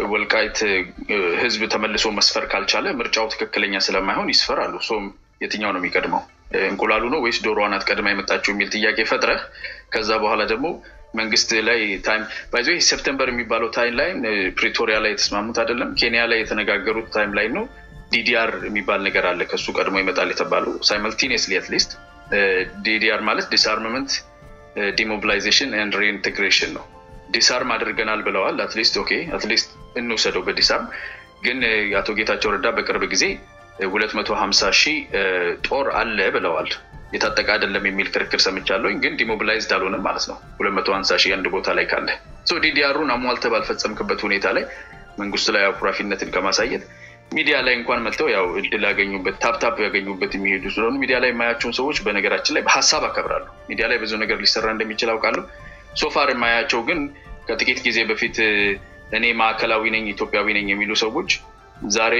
ወልቃይት ህዝብ ተመልሶ መስፈር ካልቻለ ምርጫው ትክክለኛ ስለማይሆን ይስፈራሉ። ሶም የትኛው ነው የሚቀድመው እንቁላሉ ነው ወይስ ዶሮዋ ናት ቀድማ የመጣችው የሚል ጥያቄ ፈጥረህ ከዛ በኋላ ደግሞ መንግስት ላይ ታይም ባይዞ ሴፕተምበር የሚባለው ታይም ላይን ፕሪቶሪያ ላይ የተስማሙት አይደለም። ኬንያ ላይ የተነጋገሩት ታይም ላይን ነው። ዲዲአር የሚባል ነገር አለ ከሱ ቀድሞ ይመጣል የተባለው ሳይመልቲኒየስሊ አትሊስት ዲዲአር ማለት ዲስአርምመንት ዲሞቢላይዜሽን ኤንድ ሪኢንቴግሬሽን ነው። ዲስአርም አድርገናል ብለዋል። አትሊስት ኦኬ አትሊስት እንውሰደው በዲስአርም ግን አቶ ጌታቸው ረዳ በቅርብ ጊዜ ሁለት መቶ ሀምሳ ሺህ ጦር አለ ብለዋል። የታጠቀ አይደለም የሚል ክርክር ሰምቻለሁኝ። ግን ዲሞቢላይዝድ አልሆነም ማለት ነው። ሁለት መቶ ሀምሳ ሺህ አንድ ቦታ ላይ ካለ ዲዲአሩን አሟልተህ ባልፈጸምክበት ሁኔታ ላይ መንግስቱ ላይ አኩራፊነትን ከማሳየት ሚዲያ ላይ እንኳን መጥተው ያው እድል ያገኙበት ታፕታፕ ያገኙበት የሚሄዱ ስለሆኑ ሚዲያ ላይ የማያቸውን ሰዎች በነገራችን ላይ በሀሳብ አከብራለሁ። ሚዲያ ላይ ብዙ ነገር ሊሰራ እንደሚችል አውቃለሁ። ሶፋር የማያቸው ግን ከጥቂት ጊዜ በፊት እኔ ማዕከላዊ ነኝ ኢትዮጵያዊ ነኝ የሚሉ ሰዎች ዛሬ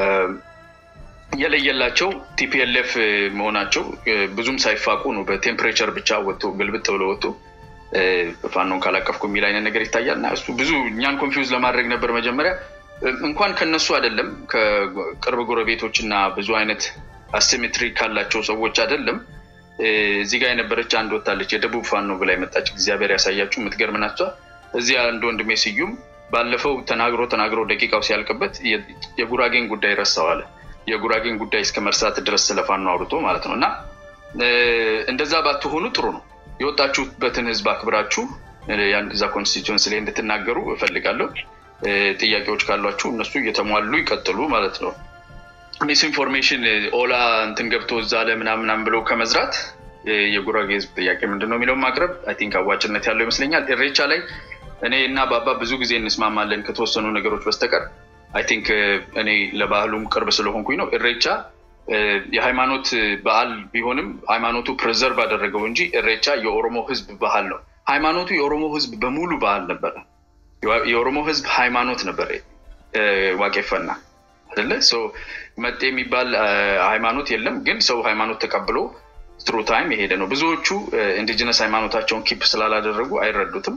የለየላቸው ቲፒኤልኤፍ መሆናቸው ብዙም ሳይፋቁ ነው። በቴምፕሬቸር ብቻ ወጥቶ ግልብጥ ብሎ ወጥቶ ፋኖን ካላቀፍኩ የሚል አይነት ነገር ይታያል እና እሱ ብዙ እኛን ኮንፊውዝ ለማድረግ ነበር መጀመሪያ እንኳን ከነሱ አይደለም ከቅርብ ጎረቤቶች እና ብዙ አይነት አሲሜትሪ ካላቸው ሰዎች አይደለም። እዚህ ጋር የነበረች አንድ ወታለች የደቡብ ፋኖ ብላ የመጣች እግዚአብሔር ያሳያችሁ የምትገርም ናቸ። እዚህ አንድ ወንድሜ ስዩም ባለፈው ተናግሮ ተናግሮ ደቂቃው ሲያልቅበት የጉራጌን ጉዳይ ረሳዋለ። የጉራጌን ጉዳይ እስከ መርሳት ድረስ ስለ ፋኖ አውርቶ ማለት ነው። እና እንደዛ ባትሆኑ ጥሩ ነው። የወጣችሁበትን ህዝብ አክብራችሁ እዛ ኮንስቲቱንስ ላይ እንድትናገሩ እፈልጋለሁ። ጥያቄዎች ካሏችሁ እነሱ እየተሟሉ ይቀጥሉ ማለት ነው። ሚስ ኢንፎርሜሽን ኦላ እንትን ገብቶ እዛ ለምናምናም ብለው ከመዝራት የጉራጌ ህዝብ ጥያቄ ምንድን ነው የሚለውን ማቅረብ አይ ቲንክ አዋጭነት ያለው ይመስለኛል። ኢሬቻ ላይ እኔ እና ባባ ብዙ ጊዜ እንስማማለን ከተወሰኑ ነገሮች በስተቀር አይ ቲንክ እኔ ለባህሉም ቅርብ ስለሆንኩኝ ነው። ኢሬቻ የሃይማኖት በዓል ቢሆንም ሃይማኖቱ ፕሬዘርቭ አደረገው እንጂ ኢሬቻ የኦሮሞ ህዝብ ባህል ነው። ሃይማኖቱ የኦሮሞ ህዝብ በሙሉ ባህል ነበረ። የኦሮሞ ህዝብ ሃይማኖት ነበር ዋቄፈና አይደለ መጤ የሚባል ሃይማኖት የለም ግን ሰው ሃይማኖት ተቀብሎ ትሩ ታይም የሄደ ነው ብዙዎቹ ኢንዲጂነስ ሃይማኖታቸውን ኪፕ ስላላደረጉ አይረዱትም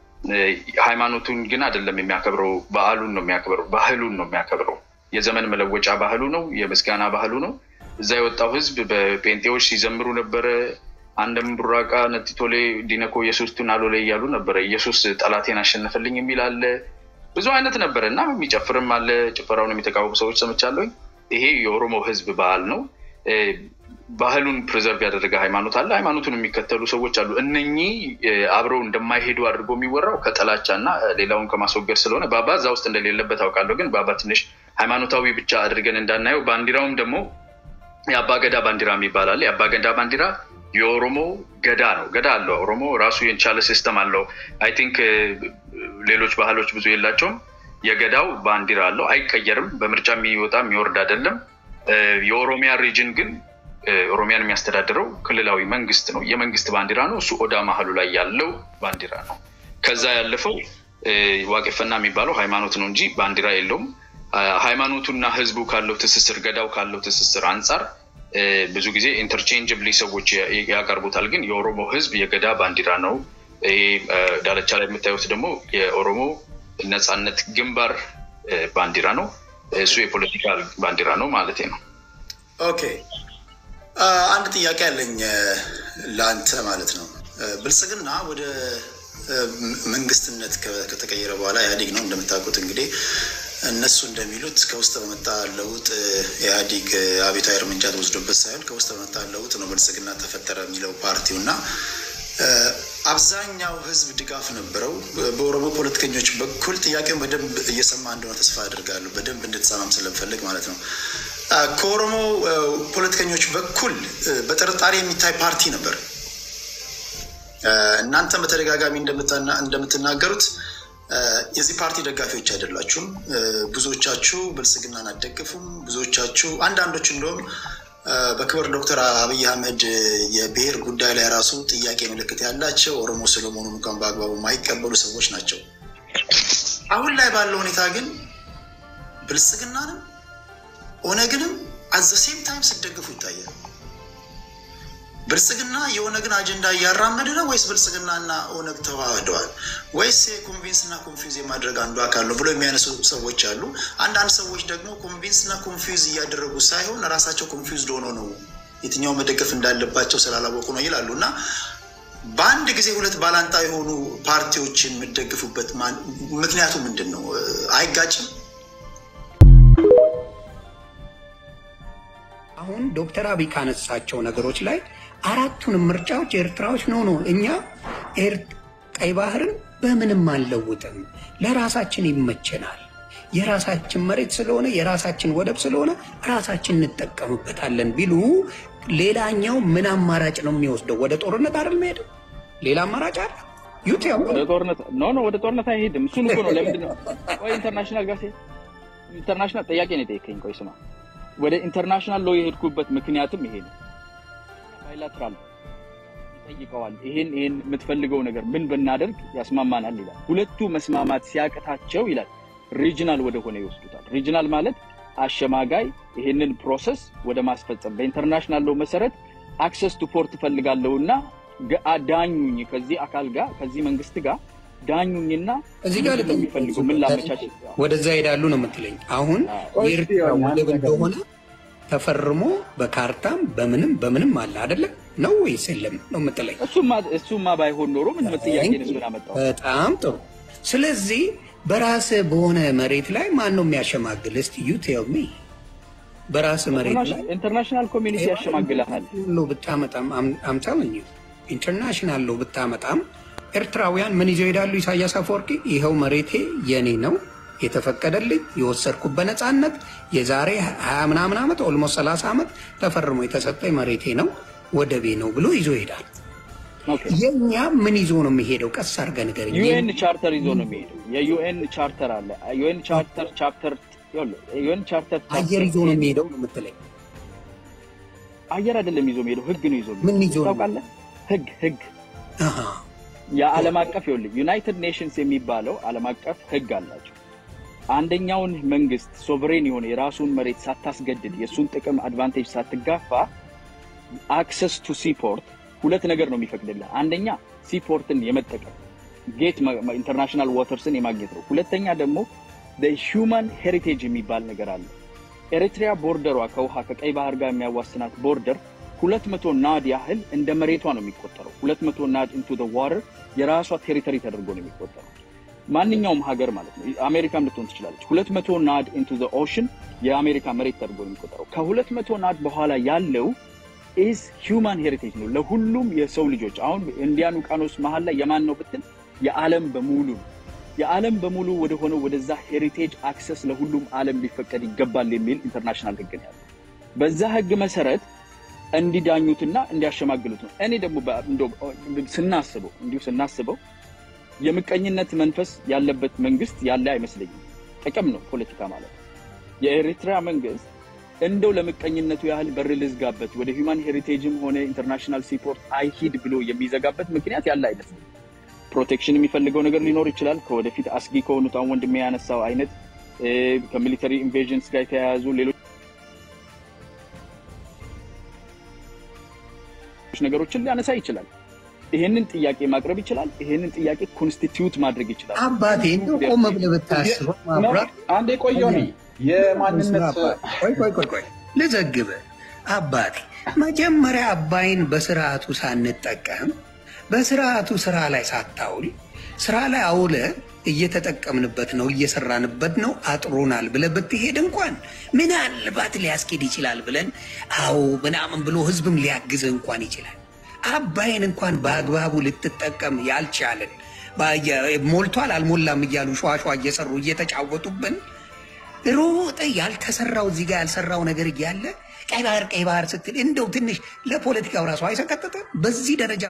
ሃይማኖቱን ግን አይደለም የሚያከብረው በዓሉን ነው የሚያከብረው ባህሉን ነው የሚያከብረው የዘመን መለወጫ ባህሉ ነው የምስጋና ባህሉ ነው እዛ የወጣው ህዝብ በጴንጤዎች ሲዘምሩ ነበረ አንድም ቡራቃ ነቲቶሌ ዲነኮ ኢየሱስቱን አሎሌ እያሉ ነበረ ኢየሱስ ጠላቴን አሸነፈልኝ የሚል አለ ብዙ አይነት ነበረ እና የሚጨፍርም አለ ጭፈራውን የሚተቃወሙ ሰዎች ሰምቻለሁኝ ይሄ የኦሮሞ ህዝብ ባህል ነው ባህሉን ፕሬዘርቭ ያደረገ ሃይማኖት አለ ሃይማኖቱን የሚከተሉ ሰዎች አሉ እነኚህ አብረው እንደማይሄዱ አድርጎ የሚወራው ከጠላቻ እና ሌላውን ከማስወገድ ስለሆነ ባባ እዛ ውስጥ እንደሌለበት አውቃለሁ ግን ባባ ትንሽ ሃይማኖታዊ ብቻ አድርገን እንዳናየው ባንዲራውም ደግሞ የአባ ገዳ ባንዲራ የሚባል አለ የአባ ገዳ ባንዲራ የኦሮሞ ገዳ ነው ገዳ አለው ኦሮሞ ራሱ የቻለ ሲስተም አለው አይ ቲንክ ሌሎች ባህሎች ብዙ የላቸውም የገዳው ባንዲራ አለው አይቀየርም በምርጫ የሚወጣ የሚወርድ አይደለም የኦሮሚያ ሪጅን ግን ኦሮሚያን የሚያስተዳድረው ክልላዊ መንግስት ነው የመንግስት ባንዲራ ነው እሱ ኦዳ መሀሉ ላይ ያለው ባንዲራ ነው ከዛ ያለፈው ዋቄፈና የሚባለው ሃይማኖት ነው እንጂ ባንዲራ የለውም ሃይማኖቱና ህዝቡ ካለው ትስስር ገዳው ካለው ትስስር አንጻር ብዙ ጊዜ ኢንተርቼንጅብሊ ሰዎች ያቀርቡታል ግን የኦሮሞ ህዝብ የገዳ ባንዲራ ነው ዳለቻ ላይ የምታዩት ደግሞ የኦሮሞ ነፃነት ግንባር ባንዲራ ነው እሱ የፖለቲካ ባንዲራ ነው ማለት ነው ኦኬ አንድ ጥያቄ አለኝ ለአንተ ማለት ነው ብልጽግና ወደ መንግስትነት ከተቀየረ በኋላ ኢህአዴግ ነው እንደምታውቁት እንግዲህ እነሱ እንደሚሉት ከውስጥ በመጣ ለውጥ ኢህአዴግ አቤታዊ እርምጃ ተወስዶበት ሳይሆን ከውስጥ በመጣ ለውጥ ነው ብልጽግና ተፈጠረ የሚለው ፓርቲው እና አብዛኛው ህዝብ ድጋፍ ነበረው። በኦሮሞ ፖለቲከኞች በኩል ጥያቄውን በደንብ እየሰማ እንደሆነ ተስፋ አድርጋለሁ። በደንብ እንድትሰማም ስለምፈልግ ማለት ነው። ከኦሮሞ ፖለቲከኞች በኩል በጥርጣሬ የሚታይ ፓርቲ ነበር። እናንተም በተደጋጋሚ እንደምትናገሩት የዚህ ፓርቲ ደጋፊዎች አይደላችሁም። ብዙዎቻችሁ ብልጽግናን አትደግፉም። ብዙዎቻችሁ አንዳንዶች እንደውም በክብር ዶክተር አብይ አህመድ የብሔር ጉዳይ ላይ ራሱ ጥያቄ ምልክት ያላቸው ኦሮሞ ስለመሆኑ እንኳን በአግባቡ የማይቀበሉ ሰዎች ናቸው። አሁን ላይ ባለው ሁኔታ ግን ብልጽግናንም ኦነግንም አዘ ሴም ታይም ስደግፉ ይታያል። ብልጽግና የኦነግን አጀንዳ እያራመደ ነው ወይስ ብልጽግናና ኦነግ ተዋህደዋል ወይስ የኮንቪንስና ኮንፊውዝ የማድረግ አንዱ አካል ነው ብሎ የሚያነሱ ሰዎች አሉ። አንዳንድ ሰዎች ደግሞ ኮንቪንስና ኮንፊውዝ እያደረጉ ሳይሆን ራሳቸው ኮንፊውዝድ ሆኖ ነው የትኛው መደገፍ እንዳለባቸው ስላላወቁ ነው ይላሉ እና በአንድ ጊዜ ሁለት ባላንጣ የሆኑ ፓርቲዎችን የምደግፉበት ምክንያቱ ምንድን ነው? አይጋጭም? አሁን ዶክተር አብይ ካነሳቸው ነገሮች ላይ አራቱንም ምርጫዎች ኤርትራዎች ነው ነው እኛ ቀይ ባህርን በምንም አንለውጥም፣ ለራሳችን ይመቸናል፣ የራሳችን መሬት ስለሆነ የራሳችን ወደብ ስለሆነ ራሳችን እንጠቀምበታለን ቢሉ ሌላኛው ምን አማራጭ ነው የሚወስደው? ወደ ጦርነት አይደል መሄደው? ሌላ አማራጭ አለ? ዩት ወደ ጦርነት ኖ ኖ ወደ ጦርነት አይሄድም። እሱን እኮ ነው። ለምንድን ነው ቆይ ኢንተርናሽናል ጋር ሲሄድ ኢንተርናሽናል ጥያቄ ነው የጠየቀኝ። ቆይ ስማ፣ ወደ ኢንተርናሽናል ሎ የሄድኩበት ምክንያትም ይሄ ነው። ባይላትራል ይጠይቀዋል። ይሄን ይሄን የምትፈልገው ነገር ምን ብናደርግ ያስማማናል ይላል። ሁለቱ መስማማት ሲያቅታቸው ይላል ሪጅናል ወደ ሆነ ይወስዱታል። ሪጅናል ማለት አሸማጋይ ይሄንን ፕሮሰስ ወደ ማስፈጸም በኢንተርናሽናል ሎ መሰረት አክሰስ ቱ ፖርት እፈልጋለሁና ዳኙኝ ከዚህ አካል ጋር ከዚህ መንግስት ጋር ዳኙኝና እዚህ ጋር የሚፈልጉ ምን ላመቻች ወደዛ ሄዳሉ ነው የምትለኝ። አሁን የኤርትራ ወደብ እንደሆነ ተፈርሞ በካርታም በምንም በምንም አለ አይደለም ነው ወይስ የለም ነው የምትለኝ? እሱማ ባይሆን ኖሮ ምን ጥያቄ ነሱን አመጣው። በጣም ጥሩ። ስለዚህ በራስ በሆነ መሬት ላይ ማን ነው የሚያሸማግል? እስቲ ዩ ቴል ሚ በራስ መሬት ላይ ኢንተርናሽናል ኮሚኒቲ ያሸማግልሃል። ሎ ብታመጣም አምታምን ኢንተርናሽናል ሎ ብታመጣም ኤርትራውያን ምን ይዘው ሄዳሉ? ኢሳያስ አፈወርቂ ይኸው መሬቴ የኔ ነው የተፈቀደልኝ የወሰድኩት በነፃነት የዛሬ ሀያ ምናምን ዓመት ኦልሞስት ሰላሳ ዓመት ተፈርሞ የተሰጠኝ መሬቴ ነው ወደቤ ነው ብሎ ይዞ ይሄዳል። የእኛ ምን ይዞ ነው የሚሄደው? ቀስ አድርገህ ንገረኝ። ዩኤን ቻርተር ይዞ ነው የሚሄደው። የዩኤን ቻርተር አለ። ዩኤን ቻርተር ቻፕተር ዩኤን ቻርተር አየር ይዞ ነው የሚሄደው ነው የምትለኝ? አየር አይደለም ይዞ የሚሄደው ህግ ነው ይዞ ምን ይዞ ነው? ታውቃለህ? ህግ ህግ የዓለም አቀፍ ይኸውልህ ዩናይትድ ኔሽንስ የሚባለው ዓለም አቀፍ ህግ አላቸው። አንደኛውን መንግስት ሶቨሬን የሆነ የራሱን መሬት ሳታስገድድ የእሱን ጥቅም አድቫንቴጅ ሳትጋፋ አክሰስ ቱ ሲፖርት ሁለት ነገር ነው የሚፈቅድልህ። አንደኛ ሲፖርትን የመጠቀም ጌት ኢንተርናሽናል ዋተርስን የማግኘት ነው። ሁለተኛ ደግሞ ሂውማን ሄሪቴጅ የሚባል ነገር አለ። ኤሪትሪያ ቦርደሯ ከውሃ ከቀይ ባህር ጋር የሚያዋስናት ቦርደር ሁለት መቶ ናድ ያህል እንደ መሬቷ ነው የሚቆጠረው። ሁለት መቶ ናድ ኢንቱ ዋተር የራሷ ቴሪቶሪ ተደርጎ ነው የሚቆጠረው። ማንኛውም ሀገር ማለት ነው። አሜሪካም ልትሆን ትችላለች። ሁለት መቶ ናድ ኢንቱ ኦሽን የአሜሪካ መሬት ተደርጎ ነው የሚቆጠረው። ከሁለት መቶ ናድ በኋላ ያለው ኢዝ ሂውማን ሄሪቴጅ ነው ለሁሉም የሰው ልጆች። አሁን ኢንዲያን ውቅያኖስ መሀል ላይ የማን ነው ብትል የዓለም በሙሉ ነው። የዓለም በሙሉ ወደ ሆነው ወደዛ ሄሪቴጅ አክሰስ ለሁሉም ዓለም ሊፈቀድ ይገባል የሚል ኢንተርናሽናል ህግ ነው ያለው። በዛ ህግ መሰረት እንዲዳኙትና እንዲያሸማግሉት ነው። እኔ ደግሞ ስናስበው እንዲሁ ስናስበው የምቀኝነት መንፈስ ያለበት መንግስት ያለ አይመስለኝም። ጥቅም ነው ፖለቲካ ማለት ነው። የኤሪትራ መንግስት እንደው ለምቀኝነቱ ያህል በር ልዝጋበት ወደ ሂውማን ሄሪቴጅም ሆነ ኢንተርናሽናል ሲፖርት አይሂድ ብሎ የሚዘጋበት ምክንያት ያለ አይመስለኝም። ፕሮቴክሽን የሚፈልገው ነገር ሊኖር ይችላል። ከወደፊት አስጊ ከሆኑት አሁን ወንድሜ ያነሳው አይነት ከሚሊተሪ ኢንቬዥንስ ጋር የተያያዙ ሌሎች ነገሮችን ሊያነሳ ይችላል። ይሄንን ጥያቄ ማቅረብ ይችላል። ይሄንን ጥያቄ ኮንስቲትዩት ማድረግ ይችላል። አባቴ እንደው ቆም ብለህ ብታስበው ማብራት አንዴ ቆየው ነ የማንነት ቆይ ቆይ ቆይ ቆይ ልዘግብህ አባቴ መጀመሪያ አባይን በስርዓቱ ሳንጠቀም በስርዓቱ ስራ ላይ ሳታውል ስራ ላይ አውለ እየተጠቀምንበት ነው እየሰራንበት ነው አጥሮናል ብለህ ብትሄድ እንኳን ምናልባት ሊያስኬድ ይችላል ብለን አዎ ምናምን ብሎ ህዝብም ሊያግዝህ እንኳን ይችላል። አባይን እንኳን በአግባቡ ልትጠቀም ያልቻልን ሞልቷል አልሞላም እያሉ ሸዋሸዋ እየሰሩ እየተጫወቱብን ሮጠ ያልተሰራው እዚህ ጋር ያልሰራው ነገር እያለ ቀይ ባህር ቀይ ባህር ስትል እንደው ትንሽ ለፖለቲካው ራሱ አይሰቀጥጥም በዚህ ደረጃ